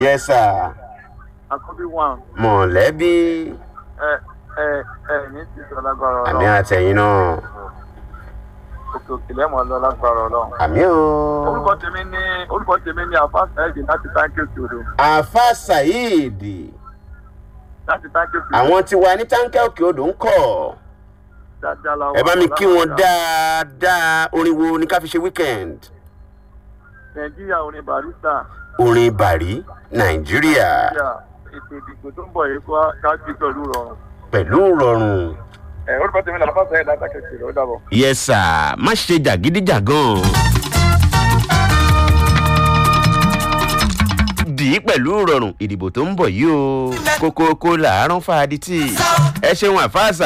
yes sir àkọ́bí one mọ̀lẹ́bí ẹ ẹ ẹ ní ti sọ lágbára àmì ọlọ́run àtẹ̀yìn náà òkè òkè lẹ́mọ̀ lọ lágbára ọlọ́run. àmì o. orúkọ tèmi ní orúkọ tèmi ní àfáàsì ẹ̀jẹ̀ láti táǹkì òkè odò àfa saheed láti táǹkì òkè odò àwọn tí wà ní táǹkẹ́ òkè odò ń kọ̀ dáadáa la wà. ẹ bá mi kí wọn dáadáa orin wo ni ká fi ṣe weekend nàìjíríà orin barista orin bàrí nàìjíríà nàìjíríà ètò ìdìbò tó ń bọ̀ yìí kó káàkiri pẹ̀lú rọrùn. pẹ̀lú rọrùn. ẹ orúkọ tèmi ní àfáàsì ẹ̀jẹ̀ láti táǹkì òkè odò ó dàbọ̀. yẹsà má ṣe jàgídíjàgan. dì í pẹ̀lú rọrùn ìdìbò tó ń bọ̀ yìí o kókókó làárọ̀ fàdí tì ẹ ṣeun àfáàsà.